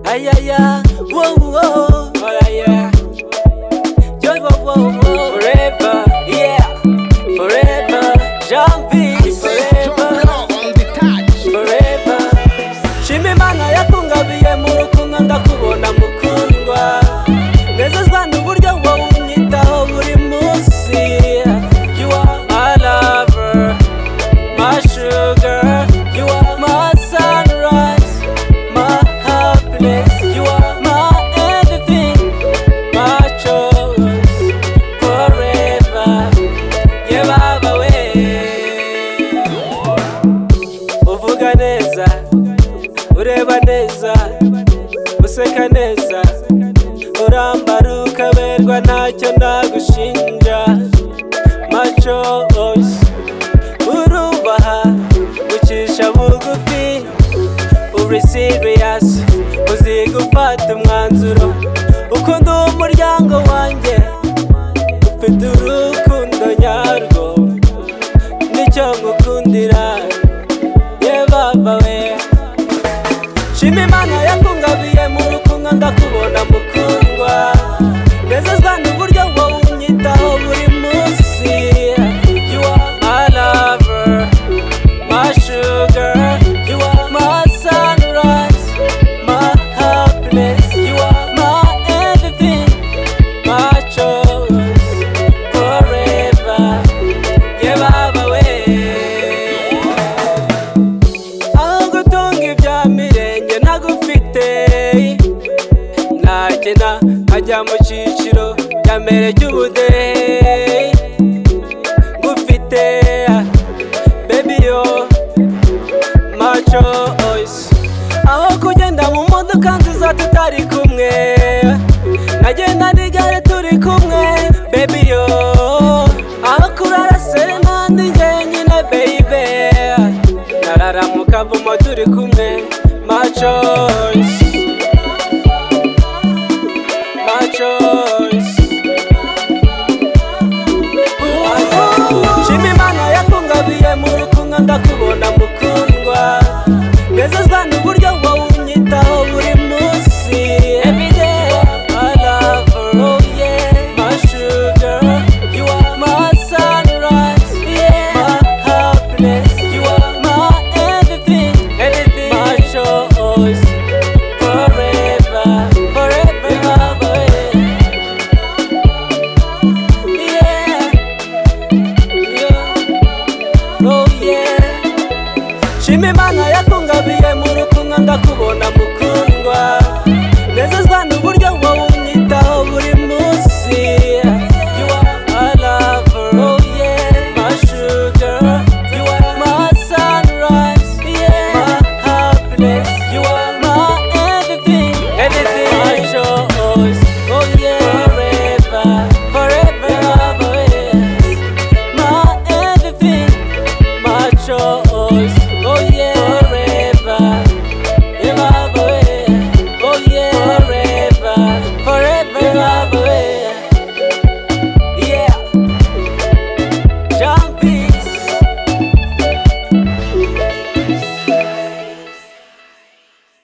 Ay, ay, ay, whoa, whoa. Oh, yeah, yeah. Joy, whoa, whoa, whoa. Forever, yeah. Forever, jumping. Forever, forever. Shima Imana yakungabiye mu rukundo ndakubona mukundwa. Nezezwa n'uburyo wowe unyitaho buri munsi. You are my lover. my sugar. You are my sunrise, my happiness. You are my everything, my choice forever. Yeah, Baba we. Uvuga neza, ureba neza, useka neza, urambara ukaberwa ntacyo nagushinja. My choice urubaha ucisha bugufi uri serious uzi gufata umwanzuro ukunda uwo muryango wanjye ufite urukundo nyarwo nicyo ngukundira ye baba we shima imana yakungabiye mu rukundo ndakubona mukundwa nezezwa n'uburyo wowe unyitaho buri munsi you are my lover my sugar you are my sunrise my happiness you are my everything my choice forever yeah baba we aho gutunga ibya mirenge nagufite nagena nkajya mu cyiciro cya mbere cy'ubudehe ngufite baby yo my choice aho kugenda mu modoka nziza tutari kumwe nagenda nigare turi kumwe baby yo aho kurara se n'andi njye nyine baby narara mu kavumo turi kumwe my choice my choice shima imana yakungabiye mu rukundo ndakubona mukundwa nezezwa n'uburyo wowe unyitaho buri munsi every day my lover oh yeah my sugar you are my sunrise yeah my happiness you are my everything everything my choice forever forever forever yeah shima imana yakungabiye mu rukundo ndakubona mukundwa nezezwa